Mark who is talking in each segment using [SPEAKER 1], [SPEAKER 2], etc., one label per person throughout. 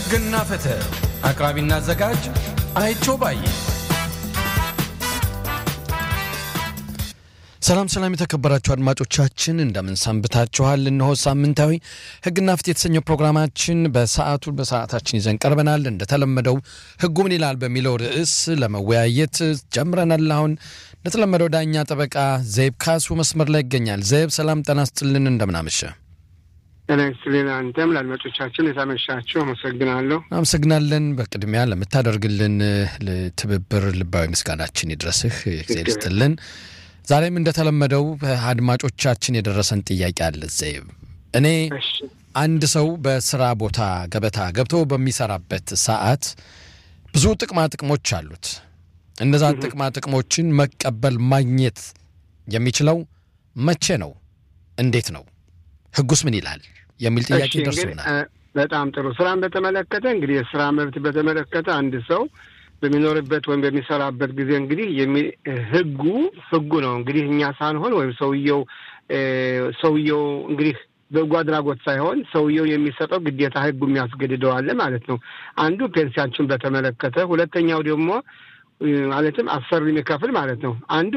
[SPEAKER 1] ሕግና ፍትህ አቅራቢና አዘጋጅ አይቸው ባየ። ሰላም ሰላም፣ የተከበራችሁ አድማጮቻችን እንደምን ሰንብታችኋል? እነሆ ሳምንታዊ ሕግና ፍትህ የተሰኘው ፕሮግራማችን በሰዓቱ በሰዓታችን ይዘን ቀርበናል። እንደተለመደው ሕጉ ምን ይላል በሚለው ርዕስ ለመወያየት ጀምረናል። አሁን እንደተለመደው ዳኛ ጠበቃ ዘይብ ካሱ መስመር ላይ ይገኛል። ዘይብ ሰላም ጤና ይስጥልን፣ እንደምናመሸ
[SPEAKER 2] ጤና ይስጥልን። አንተም ለአድማጮቻችን የታመሻችሁ አመሰግናለሁ።
[SPEAKER 1] አመሰግናለን። በቅድሚያ ለምታደርግልን ትብብር ልባዊ ምስጋናችን ይድረስህ። ጊዜ ይስጥልን። ዛሬም እንደተለመደው አድማጮቻችን የደረሰን ጥያቄ አለ። ዘይብ እኔ አንድ ሰው በስራ ቦታ ገበታ ገብቶ በሚሰራበት ሰዓት ብዙ ጥቅማ ጥቅሞች አሉት። እነዛን ጥቅማ ጥቅሞችን መቀበል ማግኘት የሚችለው መቼ ነው? እንዴት ነው? ህጉስ ምን ይላል? የሚል ጥያቄ ደርሶናል።
[SPEAKER 2] በጣም ጥሩ። ስራን በተመለከተ እንግዲህ የስራ መብት በተመለከተ አንድ ሰው በሚኖርበት ወይም በሚሰራበት ጊዜ እንግዲህ ህጉ ህጉ ነው እንግዲህ እኛ ሳንሆን ወይም ሰውየው ሰውየው እንግዲህ በጎ አድራጎት ሳይሆን ሰውየው የሚሰጠው ግዴታ ህጉ የሚያስገድደዋል ማለት ነው። አንዱ ፔንሲያችን በተመለከተ፣ ሁለተኛው ደግሞ ማለትም አሰሪ የሚከፍል ማለት ነው። አንዱ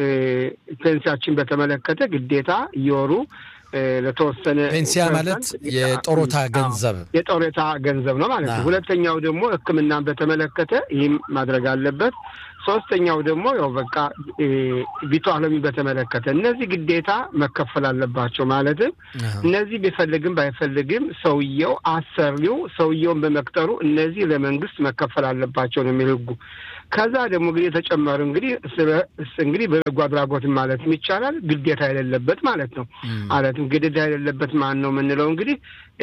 [SPEAKER 2] ፔንሲያችን በተመለከተ ግዴታ እየወሩ ለተወሰነ
[SPEAKER 1] ፔንሲያ ማለት የጦሮታ ገንዘብ
[SPEAKER 2] የጦሮታ ገንዘብ ነው ማለት ነው። ሁለተኛው ደግሞ ሕክምናን በተመለከተ ይህም ማድረግ አለበት። ሶስተኛው ደግሞ ያው በቃ ቢቷለሚ በተመለከተ እነዚህ ግዴታ መከፈል አለባቸው። ማለትም እነዚህ ቢፈልግም ባይፈልግም ሰውየው አሰሪው ሰውየውን በመቅጠሩ እነዚህ ለመንግስት መከፈል አለባቸው ነው የሚል ህጉ። ከዛ ደግሞ እንግዲህ የተጨመሩ እንግዲህ እንግዲህ በበጎ አድራጎት ማለትም ይቻላል ግዴታ የሌለበት ማለት ነው። ማለትም ግዴታ የሌለበት ማን ነው የምንለው እንግዲህ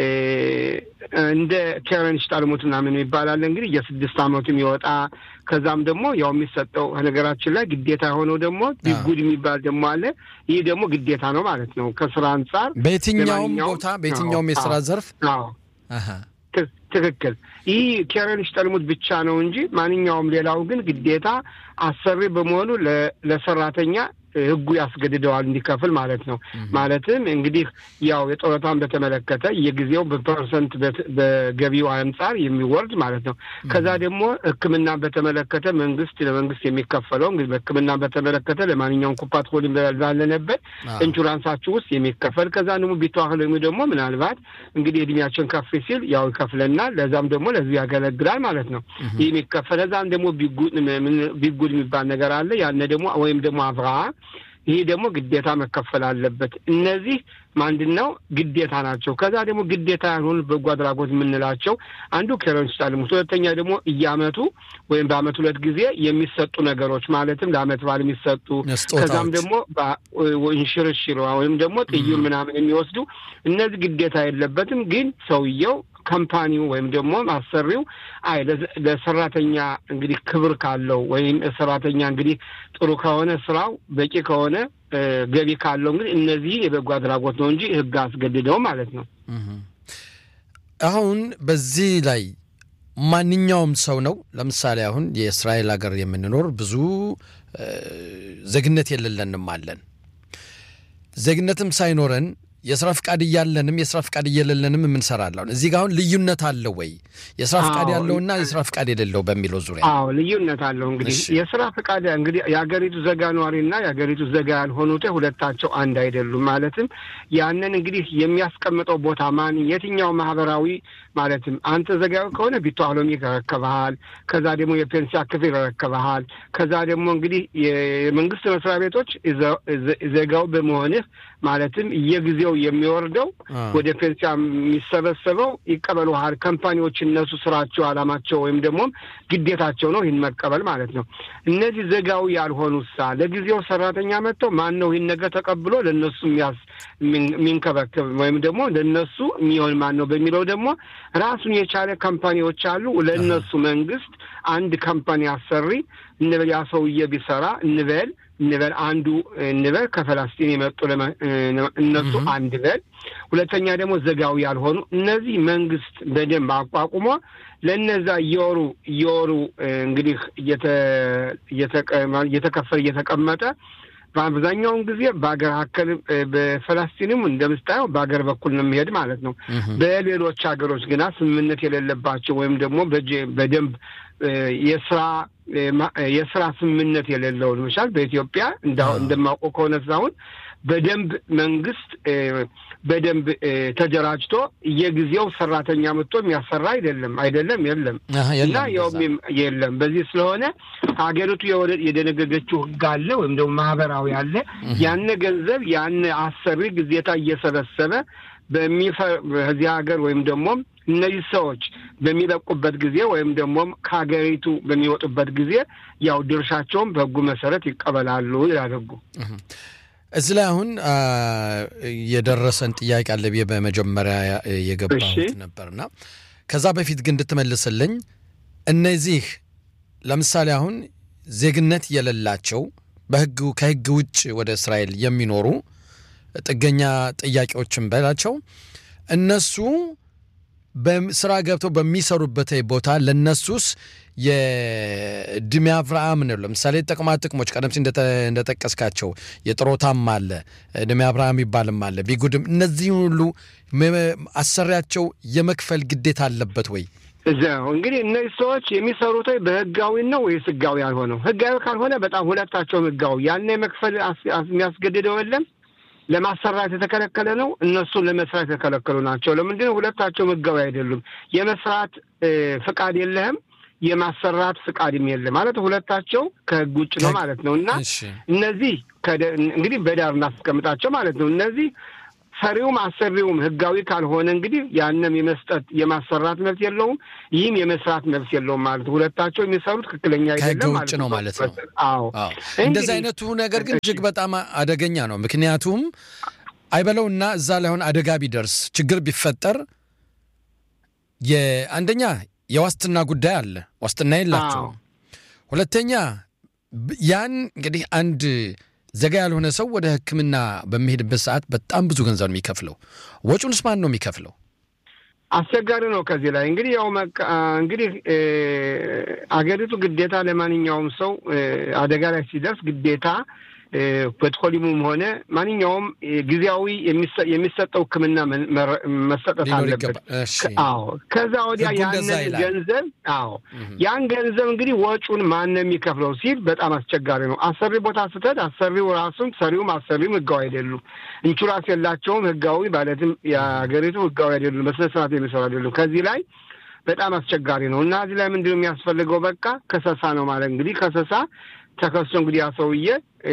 [SPEAKER 2] እንደ ኬረንሽ ጣልሙት ምናምን ይባላል እንግዲህ የስድስት አመቱ የሚወጣ ከዛም ደግሞ ያው የሚሰጠው ነገራችን ላይ ግዴታ የሆነው ደግሞ ቢጉድ የሚባል ደግሞ አለ። ይህ ደግሞ ግዴታ ነው ማለት ነው ከስራ አንጻር
[SPEAKER 1] በየትኛውም ቦታ በየትኛውም የስራ ዘርፍ
[SPEAKER 2] ትክክል። ይህ ኬረንሽ ጠልሙት ብቻ ነው እንጂ ማንኛውም ሌላው ግን ግዴታ አሰሪ በመሆኑ ለሰራተኛ ህጉ ያስገድደዋል እንዲከፍል ማለት ነው። ማለትም እንግዲህ ያው የጡረታን በተመለከተ የጊዜው በፐርሰንት በገቢው አንጻር የሚወርድ ማለት ነው። ከዛ ደግሞ ሕክምናን በተመለከተ መንግስት ለመንግስት የሚከፈለው እንግዲህ በሕክምናን በተመለከተ ለማንኛውም ኩፓት ሆልዲንግ ባለነበት ኢንሹራንሳችሁ ውስጥ የሚከፈል ከዛ ደግሞ ቢተዋህለሚ ደግሞ ምናልባት እንግዲህ እድሜያችን ከፍ ሲል ያው ይከፍለናል። ለዛም ደግሞ ለዚህ ያገለግላል ማለት ነው። ይህ የሚከፈል ከዛም ደግሞ ቢጉድ የሚባል ነገር አለ። ያነ ደግሞ ወይም ደግሞ አብርሃ ይህ ደግሞ ግዴታ መከፈል አለበት። እነዚህ ምንድን ነው ግዴታ ናቸው። ከዛ ደግሞ ግዴታ ያልሆኑ በጎ አድራጎት የምንላቸው አንዱ ኬረንስ ጣልሙት፣ ሁለተኛ ደግሞ እያመቱ ወይም በአመት ሁለት ጊዜ የሚሰጡ ነገሮች ማለትም ለአመት በዓል የሚሰጡ ከዛም ደግሞ እንሽርሽር ወይም ደግሞ ጥዩን ምናምን የሚወስዱ እነዚህ ግዴታ የለበትም። ግን ሰውየው ካምፓኒው ወይም ደግሞ ማሰሪው አይ ለሰራተኛ እንግዲህ ክብር ካለው ወይም ሰራተኛ እንግዲህ ጥሩ ከሆነ ስራው በቂ ከሆነ ገቢ ካለው እንግዲህ እነዚህ የበጎ አድራጎት ነው እንጂ ሕግ አስገድደው ማለት ነው።
[SPEAKER 1] አሁን በዚህ ላይ ማንኛውም ሰው ነው። ለምሳሌ አሁን የእስራኤል ሀገር የምንኖር ብዙ ዜግነት የሌለንም አለን። ዜግነትም ሳይኖረን የስራ ፍቃድ እያለንም የስራ ፍቃድ እየሌለንም የምንሰራለን። እዚህ ጋር አሁን ልዩነት አለው ወይ? የስራ ፍቃድ ያለውና የስራ ፍቃድ የሌለው በሚለው ዙሪያ
[SPEAKER 2] አዎ ልዩነት አለው። እንግዲህ የስራ ፍቃድ እንግዲህ የሀገሪቱ ዜጋ ነዋሪና የሀገሪቱ ዜጋ ያልሆኑት ሁለታቸው አንድ አይደሉም። ማለትም ያንን እንግዲህ የሚያስቀምጠው ቦታ ማን የትኛው ማህበራዊ ማለትም አንተ ዜጋዊ ከሆነ ቢተዋህሎሚ ይረከበሃል። ከዛ ደግሞ የፔንሲያ ክፍል ይረከበሃል። ከዛ ደግሞ እንግዲህ የመንግስት መስሪያ ቤቶች ዜጋው በመሆንህ ማለትም የጊዜው የሚወርደው ወደ ፔንሲያ የሚሰበሰበው ይቀበሉሃል። ካምፓኒዎች እነሱ ስራቸው አላማቸው ወይም ደግሞ ግዴታቸው ነው ይህን መቀበል ማለት ነው። እነዚህ ዜጋዊ ያልሆኑ ሳ ለጊዜው ሰራተኛ መጥተው ማን ነው ይህን ነገር ተቀብሎ ለእነሱ የሚንከበከብ ወይም ደግሞ ለእነሱ የሚሆን ማን ነው በሚለው ደግሞ ራሱን የቻለ ካምፓኒዎች አሉ። ለእነሱ መንግስት አንድ ካምፓኒ አሰሪ እንበል ያ ሰውዬ ቢሰራ እንበል እንበል አንዱ እንበል ከፈላስጢን የመጡ እነሱ አንድ በል ሁለተኛ ደግሞ ዜጋዊ ያልሆኑ እነዚህ መንግስት በደንብ አቋቁሞ ለእነዛ እየወሩ እየወሩ እንግዲህ እየተከፈለ እየተቀመጠ በአብዛኛውን ጊዜ በሀገር አከል በፈላስቲንም እንደምስታየው በሀገር በኩል ነው የሚሄድ ማለት ነው። በሌሎች ሀገሮች ግና ስምምነት የሌለባቸው ወይም ደግሞ በደንብ የስራ የስራ ስምምነት የሌለው ለምሳሌ በኢትዮጵያ እንደማውቀው ከሆነ ሳሁን በደንብ መንግስት በደንብ ተደራጅቶ የጊዜው ሰራተኛ መጥቶ የሚያሰራ አይደለም አይደለም የለም እና ያውም የለም። በዚህ ስለሆነ ሀገሪቱ የደነገገችው ህግ አለ ወይም ደግሞ ማህበራዊ አለ። ያነ ገንዘብ ያነ አሰሪ ግዜታ እየሰበሰበ በዚህ ሀገር ወይም ደግሞ እነዚህ ሰዎች በሚለቁበት ጊዜ ወይም ደግሞ ከሀገሪቱ በሚወጡበት ጊዜ ያው ድርሻቸውን በህጉ መሰረት ይቀበላሉ ይላል ህጉ።
[SPEAKER 1] እዚህ ላይ አሁን የደረሰን ጥያቄ አለ ብዬ በመጀመሪያ የገባሁት ነበርና ከዛ በፊት ግን እንድትመልስልኝ እነዚህ ለምሳሌ አሁን ዜግነት የሌላቸው በህግ ከህግ ውጭ ወደ እስራኤል የሚኖሩ ጥገኛ ጥያቄዎችን በላቸው እነሱ በስራ ገብተው በሚሰሩበት ቦታ ለነሱስ የድሜ አብርሃም ነው። ለምሳሌ ጥቅማ ጥቅሞች ቀደም ሲል እንደጠቀስካቸው የጥሮታም አለ ድሜ አብርሃም ይባልም አለ ቢጉድም እነዚህ ሁሉ አሰሪያቸው የመክፈል ግዴታ አለበት ወይ?
[SPEAKER 2] እዚያው እንግዲህ እነዚህ ሰዎች የሚሰሩት በህጋዊ ነው ወይስ ህጋዊ ያልሆነው? ህጋዊ ካልሆነ በጣም ሁለታቸውም ህጋዊ ያን የመክፈል የሚያስገድደው የለም ለማሰራት የተከለከለ ነው። እነሱን ለመስራት የተከለከሉ ናቸው። ለምንድነው? ሁለታቸውም ህጋዊ አይደሉም። የመስራት ፍቃድ የለህም፣ የማሰራት ፍቃድም የለም ማለት ሁለታቸው ከህግ ውጭ ነው ማለት ነው። እና እነዚህ እንግዲህ በዳር እናስቀምጣቸው ማለት ነው። እነዚህ ሰሪውም አሰሪውም ህጋዊ ካልሆነ እንግዲህ ያንም የመስጠት የማሰራት መብት የለውም፣ ይህም የመስራት መብት የለውም ማለት ነው። ሁለታቸው የሚሰሩት ትክክለኛ አይደለም
[SPEAKER 1] ውጭ ነው ማለት ነው።
[SPEAKER 2] አዎ
[SPEAKER 1] እንደዚህ አይነቱ ነገር ግን እጅግ በጣም አደገኛ ነው። ምክንያቱም አይበለውና እዛ ላይ ሆነ አደጋ ቢደርስ ችግር ቢፈጠር የአንደኛ የዋስትና ጉዳይ አለ፣ ዋስትና የላቸውም። ሁለተኛ ያን እንግዲህ አንድ ዘጋ ያልሆነ ሰው ወደ ሕክምና በሚሄድበት ሰዓት በጣም ብዙ ገንዘብ ነው የሚከፍለው። ወጪውንስ ማን ነው የሚከፍለው?
[SPEAKER 2] አስቸጋሪ ነው። ከዚህ ላይ እንግዲህ ያው እንግዲህ አገሪቱ ግዴታ ለማንኛውም ሰው አደጋ ላይ ሲደርስ ግዴታ ፔትሮሊሙም ሆነ ማንኛውም ጊዜያዊ የሚሰጠው ሕክምና መሰጠት አለበት። አዎ ከዛ ወዲያ ያንን ገንዘብ አዎ ያን ገንዘብ እንግዲህ ወጪውን ማን ነው የሚከፍለው ሲል በጣም አስቸጋሪ ነው። አሰሪ ቦታ ስትሄድ አሰሪው ራሱም ሰሪውም አሰሪውም ህጋዊ አይደሉም። ኢንሹራንስ የላቸውም። ህጋዊ ማለትም የሀገሪቱ ህጋዊ አይደሉም። በስነ ስርዓት የሚሰሩ አይደሉም። ከዚህ ላይ በጣም አስቸጋሪ ነው እና እዚህ ላይ ምንድን ነው የሚያስፈልገው? በቃ ከሰሳ ነው ማለት እንግዲህ ከሰሳ ተከሶ እንግዲህ ያ ሰውዬ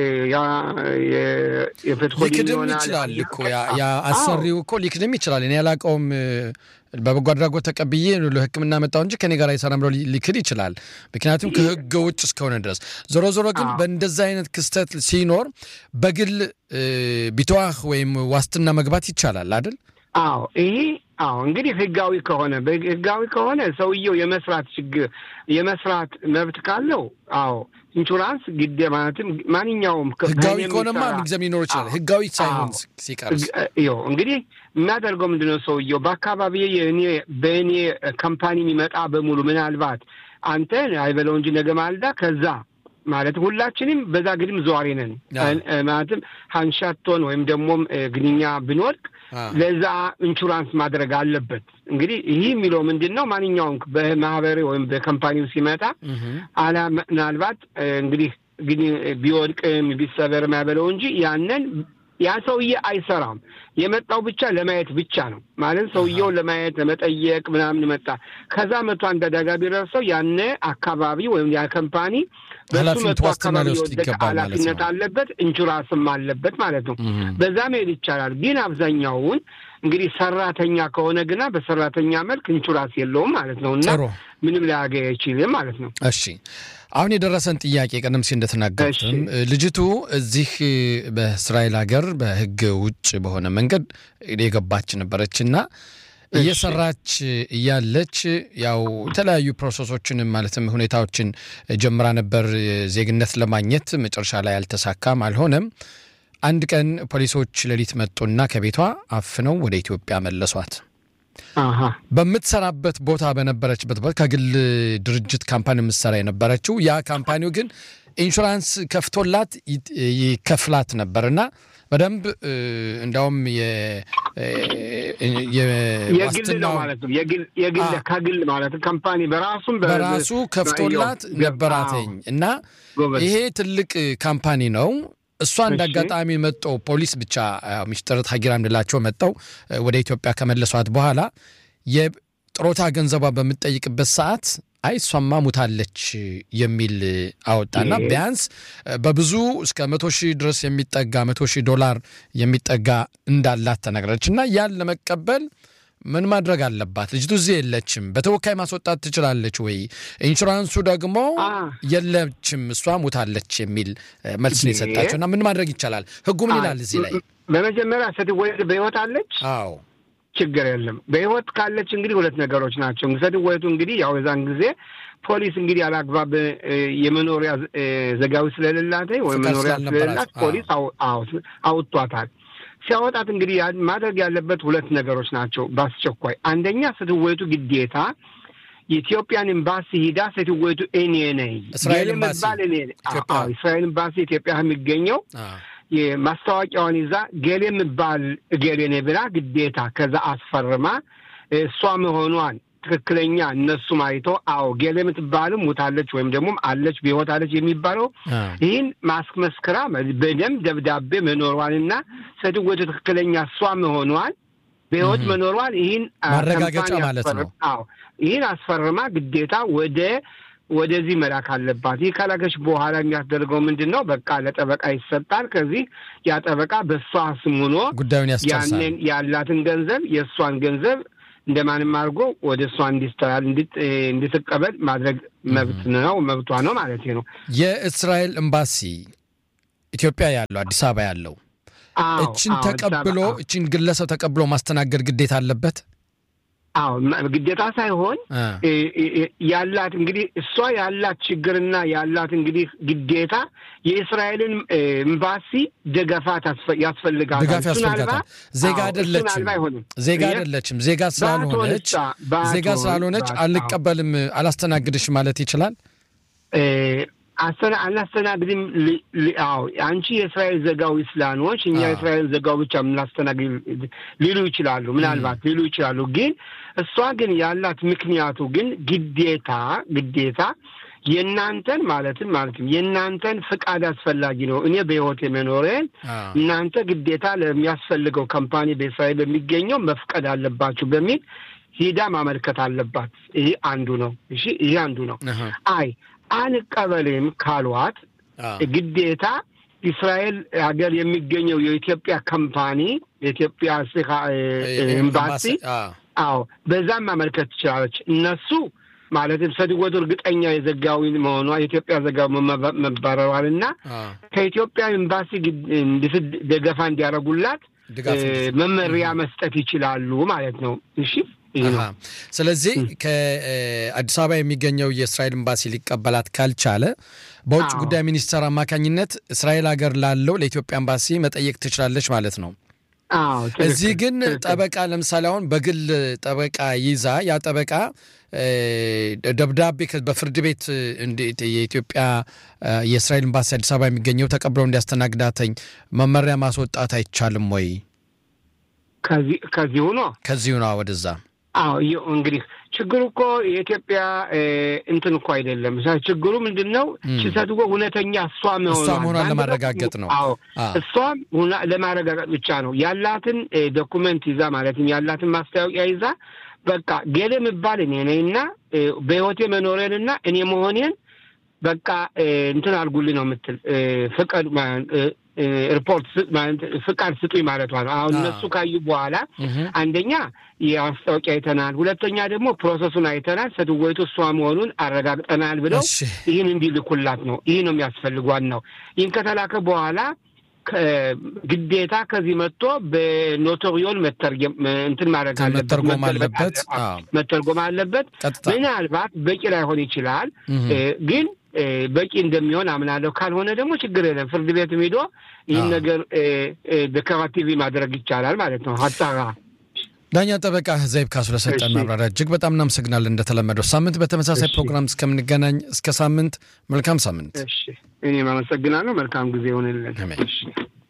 [SPEAKER 1] ሊክድም ይችላል እኮ ያ አሰሪው እኮ ሊክድም ይችላል። እኔ ያላቀውም በበጎ አድራጎት ተቀብዬ ለሕክምና መጣው እንጂ ከኔ ጋር አይሰራም ብሎ ሊክድ ይችላል። ምክንያቱም ከህገ ውጭ እስከሆነ ድረስ። ዞሮ ዞሮ ግን በእንደዛ አይነት ክስተት ሲኖር በግል ቢተዋህ ወይም ዋስትና መግባት ይቻላል አይደል?
[SPEAKER 2] አዎ ይሄ አዎ እንግዲህ ህጋዊ ከሆነ ህጋዊ ከሆነ ሰውየው የመስራት ችግር የመስራት መብት ካለው አዎ ኢንሹራንስ ግዴ ማለትም ማንኛውም
[SPEAKER 1] ህጋዊ ከሆነማ ምንጊዜም ሊኖር ይችላል። ህጋዊ ሳይሆን ሲቀርስ
[SPEAKER 2] ይኸው እንግዲህ የሚያደርገው ምንድን ነው ሰውየው በአካባቢ የእኔ በእኔ ካምፓኒ የሚመጣ በሙሉ ምናልባት አንተ አይበለው እንጂ ነገ ማልዳ ከዛ ማለትም ሁላችንም በዛ ግድም ዘዋሪ ነን ማለትም ሀንሻቶን ወይም ደግሞ ግንኛ ብንወድቅ ለዛ ኢንሹራንስ ማድረግ አለበት። እንግዲህ ይህ የሚለው ምንድን ነው? ማንኛውም በማህበር ወይም በካምፓኒው ሲመጣ አላ ምናልባት እንግዲህ ግን ቢወድቅም ቢሰበርም ያበለው እንጂ ያንን ያ ሰውዬ አይሰራም። የመጣው ብቻ ለማየት ብቻ ነው ማለት ሰውየውን ለማየት ለመጠየቅ ምናምን መጣ። ከዛ መቶ አንድ አደጋ ቢደርሰው ያነ አካባቢ ወይም ያ ካምፓኒ በሱ መቶ አካባቢ የወደቀ ኃላፊነት አለበት፣ ኢንሹራንስም አለበት ማለት ነው። በዛ መሄድ ይቻላል። ግን አብዛኛውን እንግዲህ ሰራተኛ ከሆነ ግና በሰራተኛ መልክ ኢንሹራንስ የለውም ማለት ነው እና ምንም ሊያገኝ አይችልም ማለት ነው።
[SPEAKER 1] እሺ አሁን የደረሰን ጥያቄ ቀደም ሲል እንደተናገሩትም ልጅቱ እዚህ በእስራኤል ሀገር በሕግ ውጭ በሆነ መንገድ የገባች ነበረችና እየሰራች እያለች ያው የተለያዩ ፕሮሰሶችን ማለትም ሁኔታዎችን ጀምራ ነበር ዜግነት ለማግኘት መጨረሻ ላይ አልተሳካም፣ አልሆነም። አንድ ቀን ፖሊሶች ሌሊት መጡና ከቤቷ አፍነው ወደ ኢትዮጵያ መለሷት። በምትሰራበት ቦታ በነበረችበት ቦታ ከግል ድርጅት ካምፓኒ የምትሰራ የነበረችው ያ ካምፓኒው ግን ኢንሹራንስ ከፍቶላት ይከፍላት ነበር እና በደንብ እንዲያውም
[SPEAKER 2] የግል ነው ማለት ነው። የግል ከግል ማለት ካምፓኒ በራሱም
[SPEAKER 1] በራሱ ከፍቶላት ነበራተኝ እና ይሄ ትልቅ ካምፓኒ ነው። እሷ እንደ አጋጣሚ መጠው ፖሊስ ብቻ ሚስጥር ሀጊራ እንላቸው መጠው ወደ ኢትዮጵያ ከመለሷት በኋላ የጥሮታ ገንዘቧ በምትጠይቅበት ሰዓት አይ እሷማ ሙታለች የሚል አወጣና ቢያንስ በብዙ እስከ መቶ ሺህ ድረስ የሚጠጋ መቶ ሺህ ዶላር የሚጠጋ እንዳላት ተነግረች እና ያን ለመቀበል ምን ማድረግ አለባት? ልጅቱ እዚህ የለችም፣ በተወካይ ማስወጣት ትችላለች ወይ? ኢንሹራንሱ ደግሞ የለችም፣ እሷ ሙታለች የሚል መልስ ነው የሰጣቸው እና ምን ማድረግ ይቻላል? ህጉ ምን ይላል እዚህ ላይ?
[SPEAKER 2] በመጀመሪያ ስትወለድ በህይወት አለች?
[SPEAKER 1] አዎ
[SPEAKER 2] ችግር የለም። በህይወት ካለች እንግዲህ ሁለት ነገሮች ናቸው። ስትወለዱ እንግዲህ ያው የዛን ጊዜ ፖሊስ እንግዲህ ያላግባብ የመኖሪያ ዘጋዊ ስለሌላት ወይም መኖሪያ ስለሌላት ፖሊስ አውጥቷታል። ሲያወጣት እንግዲህ ማድረግ ያለበት ሁለት ነገሮች ናቸው በአስቸኳይ። አንደኛ ስትወለዱ ግዴታ የኢትዮጵያን ኤምባሲ ሂዳ ስትወለዱ እኔ ነኝ
[SPEAKER 1] እስራኤል ኤምባሲ
[SPEAKER 2] እስራኤል ኤምባሲ ኢትዮጵያ የሚገኘው የማስታወቂያውን ይዛ ገሌ የምባል እገሌ ነኝ ብላ ግዴታ ከዛ አስፈርማ እሷ መሆኗን ትክክለኛ እነሱም አይተው አዎ ገሌ የምትባልም ሙታለች ወይም ደግሞ አለች በሕይወት አለች የሚባለው ይህን ማስመስከራ በደንብ ደብዳቤ መኖሯንና ስትወቱ ትክክለኛ እሷ መሆኗን በሕይወት መኖሯን ይህን
[SPEAKER 1] ማረጋገጫ ማለት ነው።
[SPEAKER 2] አዎ ይህን አስፈርማ ግዴታ ወደ ወደዚህ መላክ አለባት። ይህ ከላከች በኋላ የሚያስደርገው ምንድን ነው? በቃ ለጠበቃ ይሰጣል። ከዚህ ያ ጠበቃ በእሷ ስም ሆኖ
[SPEAKER 1] ጉዳዩን ያስጨርሳል።
[SPEAKER 2] ያንን ያላትን ገንዘብ የእሷን ገንዘብ እንደማንም አድርጎ ወደ እሷ እንዲስተላል እንድትቀበል ማድረግ መብት ነው መብቷ ነው ማለት ነው።
[SPEAKER 1] የእስራኤል ኤምባሲ ኢትዮጵያ ያለው አዲስ አበባ ያለው እችን ተቀብሎ እችን ግለሰብ ተቀብሎ ማስተናገድ ግዴታ አለበት።
[SPEAKER 2] አዎ ግዴታ ሳይሆን ያላት እንግዲህ እሷ ያላት ችግርና ያላት እንግዲህ ግዴታ የእስራኤልን ኤምባሲ ደገፋት ያስፈልጋታል።
[SPEAKER 1] ድጋፍ ያስፈልጋታል። ዜጋ አይደለችም ዜጋ አይደለችም። ዜጋ ስላልሆነች ዜጋ ስላልሆነች አልቀበልም አላስተናግድሽ ማለት ይችላል።
[SPEAKER 2] አናስተናግድም። አዎ አንቺ የእስራኤል ዘጋዊ ስላኖች እኛ የእስራኤል ዘጋው ብቻ የምናስተናግድ ሊሉ ይችላሉ፣ ምናልባት ሊሉ ይችላሉ። ግን እሷ ግን ያላት ምክንያቱ ግን ግዴታ ግዴታ የእናንተን ማለትም ማለትም የእናንተን ፍቃድ አስፈላጊ ነው። እኔ በሕይወት የመኖሬን እናንተ ግዴታ ለሚያስፈልገው ካምፓኒ በእስራኤል በሚገኘው መፍቀድ አለባችሁ በሚል ሂዳ ማመልከት አለባት። ይህ አንዱ ነው። እሺ ይህ አንዱ ነው። አይ አንቀበልም ካሏት ግዴታ እስራኤል ሀገር የሚገኘው የኢትዮጵያ ካምፓኒ የኢትዮጵያ ኤምባሲ አዎ በዛም ማመልከት ትችላለች። እነሱ ማለትም ሰድወቱ እርግጠኛ የዘጋዊ መሆኗ የኢትዮጵያ ዘጋዊ መባረሯል እና ከኢትዮጵያ ኤምባሲ ደገፋ እንዲያደርጉላት መመሪያ መስጠት ይችላሉ ማለት ነው። እሺ
[SPEAKER 1] ስለዚህ ከአዲስ አበባ የሚገኘው የእስራኤል ኤምባሲ ሊቀበላት ካልቻለ በውጭ ጉዳይ ሚኒስቴር አማካኝነት እስራኤል ሀገር ላለው ለኢትዮጵያ ኤምባሲ መጠየቅ ትችላለች ማለት ነው። እዚህ ግን ጠበቃ ለምሳሌ አሁን በግል ጠበቃ ይዛ ያ ጠበቃ ደብዳቤ በፍርድ ቤት የኢትዮጵያ የእስራኤል ኤምባሲ አዲስ አበባ የሚገኘው ተቀብለው እንዲያስተናግዳተኝ መመሪያ ማስወጣት አይቻልም ወይ?
[SPEAKER 2] ከዚሁ ነው
[SPEAKER 1] ከዚሁ ነው ወደዛ
[SPEAKER 2] አዎ እንግዲህ ችግሩ እኮ የኢትዮጵያ እንትን እኮ አይደለም። ችግሩ ምንድን ነው? ችሰትጎ እውነተኛ እሷ
[SPEAKER 1] መሆኗን ለማረጋገጥ ነው።
[SPEAKER 2] አዎ እሷም ለማረጋገጥ ብቻ ነው ያላትን ዶኩመንት ይዛ ማለትም ያላትን ማስታወቂያ ይዛ በቃ ገሌ የምባል እኔ ነኝ እና በሕይወቴ መኖሬንና እኔ መሆኔን በቃ እንትን አድርጉልኝ ነው የምትል ፍቀድ ሪፖርት ፍቃድ ስጡኝ ማለቷ ነው። አሁን እነሱ ካዩ በኋላ አንደኛ የማስታወቂያ አይተናል፣ ሁለተኛ ደግሞ ፕሮሰሱን አይተናል፣ ሴትወይቱ እሷ መሆኑን አረጋግጠናል ብለው ይህን እንዲልኩላት ነው። ይህ ነው የሚያስፈልጓን ነው። ይህን ከተላከ በኋላ ግዴታ ከዚህ መጥቶ በኖቶሪዮን መተርጎም እንትን ማድረግ
[SPEAKER 1] መተርጎም አለበት
[SPEAKER 2] መተርጎም አለበት። ምናልባት በቂ ላይሆን ይችላል ግን በቂ እንደሚሆን አምናለሁ። ካልሆነ ደግሞ ችግር የለም። ፍርድ ቤትም ሄዶ ይህን ነገር ደከራቲቪ ማድረግ ይቻላል ማለት ነው። ሀሳራ
[SPEAKER 1] ዳኛ ጠበቃ ዘይብ ካሱ ለሰጠን ማብራሪያ እጅግ በጣም እናመሰግናለን። እንደተለመደው ሳምንት በተመሳሳይ ፕሮግራም እስከምንገናኝ እስከ ሳምንት መልካም ሳምንት።
[SPEAKER 2] እሺ እኔም አመሰግናለሁ። መልካም ጊዜ ይሆንልን።